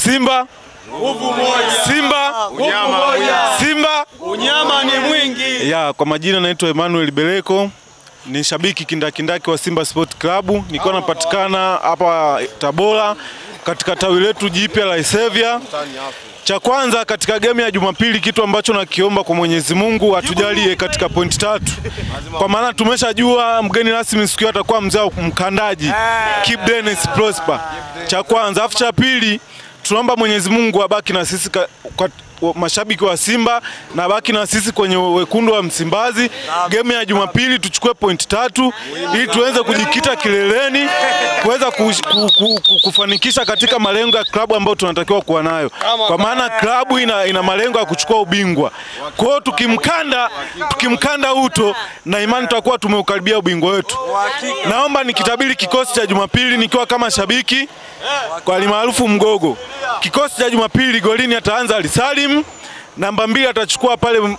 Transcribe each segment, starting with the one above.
Simba Nguvu moja. Simba Unyama moja. Simba. Unyama ni mwingi. Ya, kwa majina naitwa Emmanuel Beleko ni shabiki kindakindaki wa Simba Sport Club, nikiwa napatikana hapa Tabora katika tawi letu jipya la Isevya. Cha kwanza katika game ya Jumapili, kitu ambacho nakiomba kwa Mwenyezi Mungu atujalie katika pointi tatu, kwa maana tumeshajua mgeni rasmi siku hiyo atakuwa mzee wa mkandaji Kip Dennis Prosper. Cha kwanza, afu cha pili tunaomba Mwenyezi Mungu abaki na sisi ka, kwa, wa- mashabiki wa Simba na baki na sisi kwenye wekundu wa Msimbazi. Game ya Jumapili tuchukue pointi tatu ili tuweze kujikita kileleni kuweza ku, ku, ku, ku, kufanikisha katika malengo ya klabu ambayo tunatakiwa kuwa nayo, kwa maana klabu ina, ina malengo ya kuchukua ubingwa. Kwa hiyo tukimkanda tukimkanda uto na imani tutakuwa tumeukaribia ubingwa wetu. Naomba nikitabiri kikosi cha Jumapili nikiwa kama shabiki kwa alimaarufu Mgogo. Kikosi cha Jumapili golini ataanza Ali Salim, namba mbili atachukua pale M-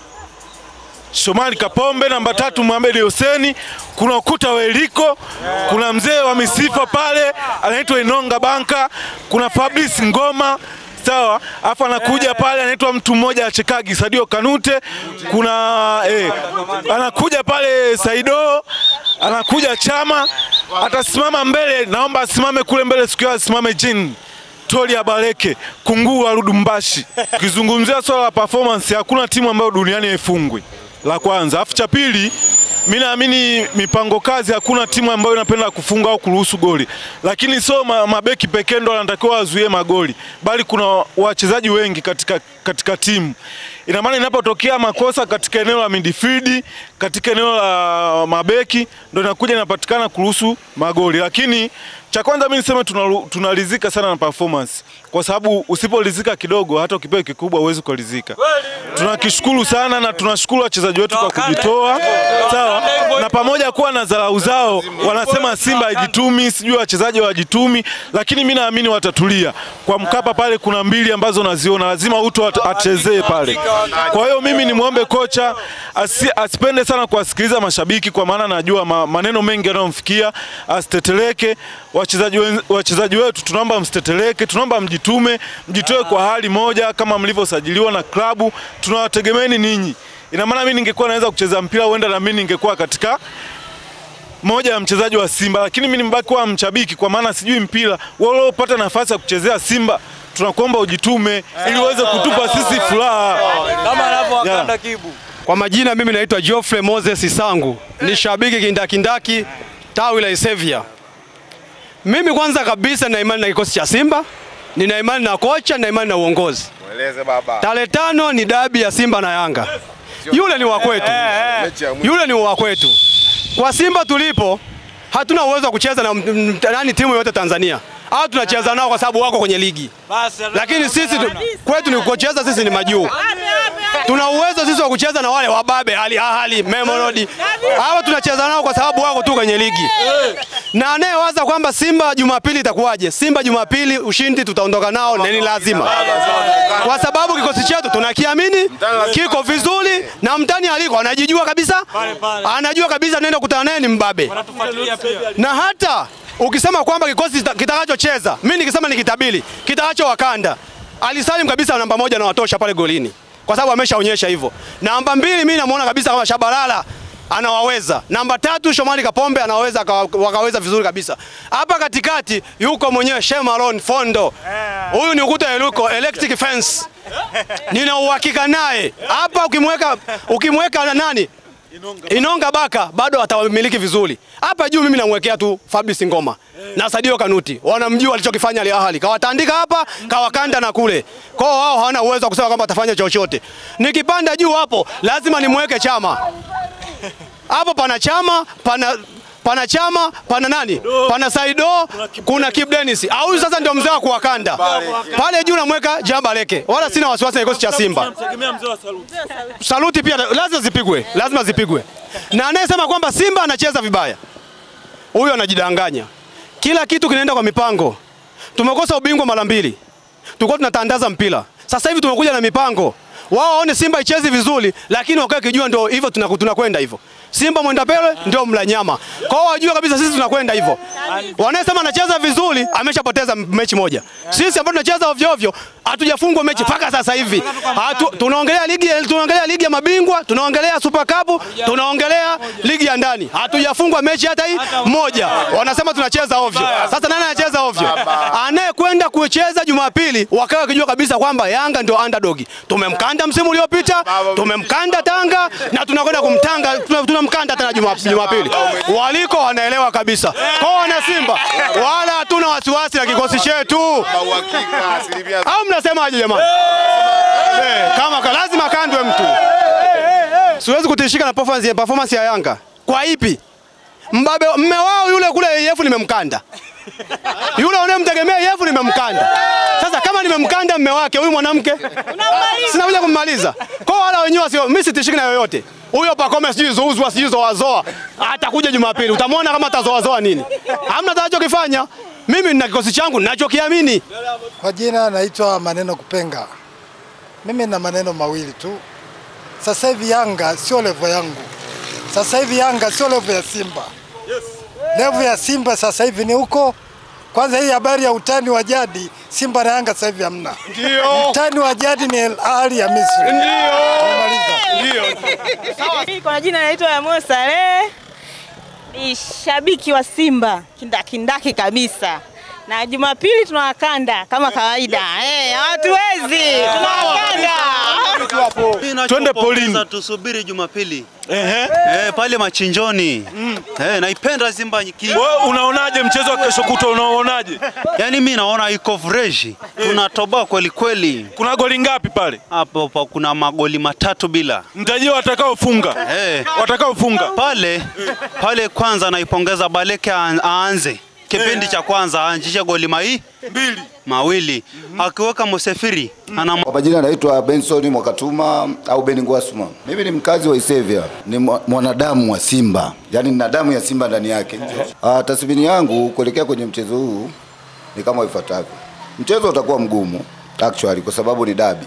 Shomari Kapombe, namba tatu Mohamed Huseni, kuna ukuta wa Eliko, kuna mzee wa misifa pale anaitwa Inonga Banka, kuna Fabrice Ngoma sawa, alafu anakuja pale anaitwa mtu mmoja achekagi Sadio Kanute, kuna eh, anakuja pale Saido, anakuja Chama, atasimama mbele, naomba asimame kule mbele siku hiyo asimame chini Toli Abaleke, kunguu wa Ludumbashi. Ukizungumzia swala la performance, hakuna timu ambayo duniani haifungwi, la kwanza. Afu cha pili, mi naamini mipango kazi, hakuna timu ambayo inapenda kufunga au kuruhusu goli, lakini sio ma, mabeki pekee ndo wanatakiwa wazuie magoli, bali kuna wachezaji wengi katika, katika timu. Ina maana inapotokea makosa katika eneo la midfield, katika eneo la mabeki, ndo inakuja inapatikana kuruhusu magoli, lakini cha kwanza mimi niseme tunaru- tunalizika sana na performance, kwa sababu usipolizika kidogo, hata ukipewa kikubwa huwezi kuridhika. Tunakishukuru sana na tunashukuru wachezaji wetu kwa kujitoa, sawa, na pamoja kuwa na dharau zao, wanasema Simba haijitumi, sijui wachezaji hawajitumi, lakini mimi naamini watatulia. Kwa Mkapa pale kuna mbili ambazo naziona, lazima Uto at- achezee pale. Kwa hiyo mimi nimwombe kocha asi, asipende sana kuwasikiliza mashabiki, kwa maana najua ma, maneno mengi yanayomfikia, asiteteleke. Wachezaji wen- wachezaji wetu tunaomba msiteteleke, tunaomba mjitume, mjitoe kwa hali moja kama mlivyosajiliwa na klabu. Tunawategemeeni ninyi. Ina maana mimi ningekuwa naweza kucheza mpira, huenda na mimi ningekuwa katika moja ya mchezaji wa Simba, lakini mimi nimebaki kuwa mchabiki, kwa maana sijui mpira. Wewe uliopata nafasi ya kuchezea Simba, tunakuomba ujitume ili uweze kutupa sisi furaha. Kama anavyowakanda Yeah. Kibu. Kwa majina mimi naitwa Geoffrey Moses Isangu, ni shabiki kindakindaki tawi la Isevia. Mimi kwanza kabisa nina imani na kikosi cha Simba, nina imani na kocha, nina imani na uongozi. Mweleze baba. Tarehe tano ni dabi ya Simba na Yanga, yule ni wa kwetu, Mechi ya mwisho. yule ni wa kwetu. Kwa Simba tulipo hatuna uwezo wa kucheza na m- m- nani timu yoyote Tanzania, au tunacheza nao kwa sababu wako kwenye ligi, Basi lakini sisi tu, kwetu ni kucheza, sisi ni majuu tuna uwezo sisi wa kucheza na wale wababe Ali Ahali, Mamelodi. Hawa tunacheza nao kwa sababu wako tu kwenye ligi. Na anayewaza kwamba Simba Jumapili itakuwaje? Simba Jumapili ushindi tutaondoka nao na ni lazima. Kwa sababu kikosi chetu tunakiamini, kiko vizuri na mtani aliko anajijua kabisa. Anajua kabisa nenda kutana naye ni mbabe. Tufuatilia pia. Na hata ukisema kwamba kikosi kita- kitakachocheza, mimi nikisema ni kitabili, kitakacho wakanda. Ali Salim kabisa namba moja na watosha pale golini. Kwa sababu ameshaonyesha hivyo. Namba mbili mimi namuona kabisa kama Shabalala anawaweza. Namba tatu Shomari Kapombe anaweza akawa- wakaweza vizuri kabisa. Hapa katikati yuko mwenyewe Shemalon Fondo. Huyu ni ukuta eluko electric fence. Nina uhakika naye. Hapa ukimweka ukimweka na nani? Inonga Baka bado atawamiliki vizuri. Hapa juu mimi namwekea tu Fabrice Ngoma na Sadio Kanuti. Wanamjua alichokifanya Al Ahly. Kawatandika hapa, kawakanda na kule. Kwa hiyo wao hawana uwezo wa kusema kwamba atafanya chochote. Nikipanda juu hapo lazima nimweke Chama. Hapo pana Chama, pana pana Chama, pana nani? Pana Saido, kuna Kip Dennis. Au huyu sasa ndio mzee wa kuwakanda. Pale juu namweka Jabaleke. Wala sina wasiwasi na kikosi cha Simba. Tegemea mzee wa saluti. Saluti pia lazima zipigwe, lazima zipigwe. Na anayesema kwamba Simba anacheza vibaya, huyo anajidanganya. Kila kitu kinaenda kwa mipango. Tumekosa ubingwa mara mbili, tulikuwa tunatandaza mpira. Sasa hivi tumekuja na mipango. Wao waone Simba ichezi vizuri, lakini wakae kijua ndio hivyo tunaku- tunakwenda hivyo. Simba mwenda pele ndio mla nyama. Kwa hiyo wajue kabisa sisi tunakwenda hivyo. Wanasema anacheza vizuri, ameshapoteza mechi moja. Sisi ambao tunacheza ovyo ovyo, hatujafungwa mechi mpaka sasa hivi. Hatu, tunaongelea ligi tunaongelea ligi ya mabingwa, tunaongelea Super Cup, tunaongelea ligi ya ndani. Hatujafungwa mechi hata hii moja. Wanasema tunacheza ovyo. Sasa nani anacheza ovyo? Anayekwenda kucheza Jumapili wakawa wakijua kabisa kwamba Yanga ndio underdog. Tumemkanda msimu uliopita, tumemkanda Tanga na tunakwenda kumtanga tuna- tunamkanda tena Juma- Jumapili. Waliko wanaelewa kabisa. Kwa wana Simba wala hatuna wasiwasi na kikosi chetu. Uhakika asilimia Au mnasemaje jamani? Eh, kama ka- lazima kandwe mtu. Siwezi kutishika na performance performance ya Yanga. Kwa ipi? Mbabe mme wao yule kule EF nimemkanda. Yule unayemtegemea EF nimemkanda. Sasa kama nimemkanda mme wake huyu mwanamke sina kuja kummaliza. Kwa wala wenyewe sio mimi sitishiki na yoyote. Huyo Pakome sijui zouzwa sijui zoazoa atakuja Jumapili. Utamwona kama atazoazoa nini. Hamna atakachokifanya. Mimi nina kikosi changu ninachokiamini. Kwa jina naitwa Maneno Kupenga. Mimi na maneno mawili tu. Sasa hivi Yanga sio levo yangu. Sasa hivi Yanga sio levo ya Simba. Levo ya Simba sasa hivi ni huko. Kwanza hii habari ya utani wa jadi, Simba na Yanga sasa hivi hamna. Ndio. Utani wa jadi ni Al Ahly ya Misri. Nimemaliza. Kwa jina naitwa Yamoyo Saleh, ni shabiki wa Simba kindakindaki kabisa, na Jumapili tunawakanda kama kawaida. Eh, hawatuwezi, tunawakanda. Twende polini. Sasa tusubiri Jumapili Ehe. eh, pale machinjoni eh, naipenda Simba ki Wewe unaonaje mchezo wa kesho kutwa unaonaje? yani, mi naona iko fresh, tunatoboa kweli kweli. Kuna goli ngapi pale? Hapo pa kuna magoli matatu bila Mtajie watakaofunga. eh, Watakaofunga. pale pale. Kwanza naipongeza Baleke aan- aanze kipindi cha kwanza aanzishe goli mai Mbili. mawili akiweka Musefiri ana Kwa majina naitwa Benson Mwakatuma au Ben Ngwasuma. Mimi ni mkazi wa Isevya, ni mwa- mwanadamu wa Simba, yaani nina damu ya Simba ndani yake. Ah, tathmini yangu kuelekea kwenye mchezo huu ni kama ifuatavyo. Mchezo utakuwa mgumu actually kwa sababu ni dabi,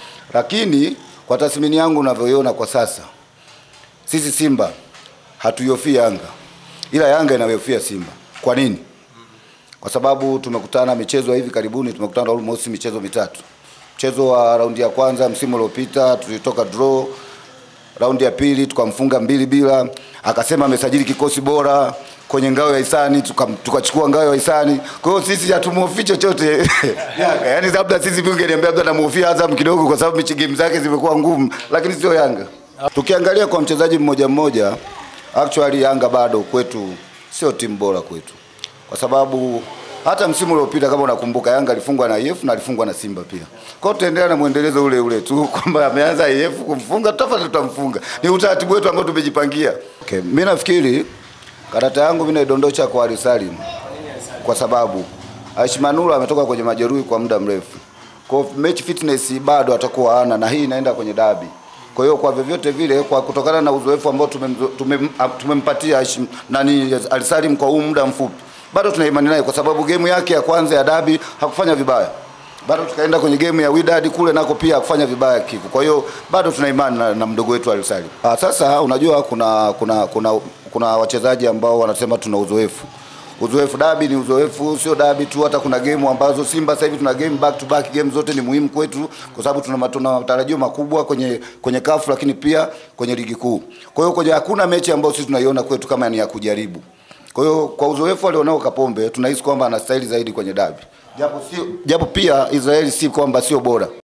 lakini kwa tathmini yangu unavyoiona kwa sasa, sisi Simba hatuiofii Yanga, ila Yanga inaiofia Simba. Kwa nini? Kwa sababu tumekutana michezo ya hivi karibuni, tumekutana almost michezo mitatu. Mchezo wa raundi ya kwanza msimu uliopita tulitoka draw, raundi ya pili tukamfunga mbili bila, akasema amesajili kikosi bora kwenye ngao ya hisani, tukam- tukachukua ngao ya hisani. Kwa hiyo sisi hatumuhofii chochote Yanga, yani labda sisi pia ungeniambia labda namuhofia Azam kidogo, kwa sababu mechi game zake zimekuwa ngumu, lakini sio Yanga. Tukiangalia kwa mchezaji mmoja mmoja, actually Yanga bado kwetu sio timu bora kwetu kwa sababu hata msimu uliopita kama unakumbuka, Yanga alifungwa na IF na alifungwa na Simba pia. Kwa hiyo tutaendelea na mwendelezo ule ule tu kwamba ameanza IF kumfunga, tutafuata tutamfunga. Ni utaratibu wetu ambao tumejipangia. Okay, mimi nafikiri karata yangu mimi naidondosha kwa Ali Salim kwa sababu Aishi Manula ametoka kwenye majeruhi kwa muda mrefu. Kwa hiyo match fitness bado atakuwa hana na hii inaenda kwenye dabi. Kwa hiyo kwa vyovyote vile kwa kutokana na uzoefu ambao tumemzo- tumem- ah, tumempatia Aishi nani Ali Salim kwa huu muda mfupi. Bado tuna imani naye kwa sababu game yake ya kwanza ya dabi hakufanya vibaya. Bado tukaenda kwenye game ya Wydad kule nako pia hakufanya vibaya kiku. Kwa hiyo bado tuna imani na, na mdogo wetu Ali Salim. Ah, sasa unajua kuna kuna kuna kuna wachezaji ambao wanasema tuna uzoefu uzoefu dabi ni uzoefu, sio dabi tu. Hata kuna game ambazo Simba sasa hivi tuna game back to back, game zote ni muhimu kwetu kwa sababu tuna tuna matarajio makubwa kwenye kwenye kafu, lakini pia kwenye ligi kuu. Kwa hiyo kwenye hakuna mechi ambayo sisi tunaiona kwetu kama ni ya kujaribu. Kwa hiyo kwa uzoefu alionao Kapombe tunahisi kwamba anastahili zaidi kwenye dabi, japo sio japo pia Israeli si kwamba sio bora.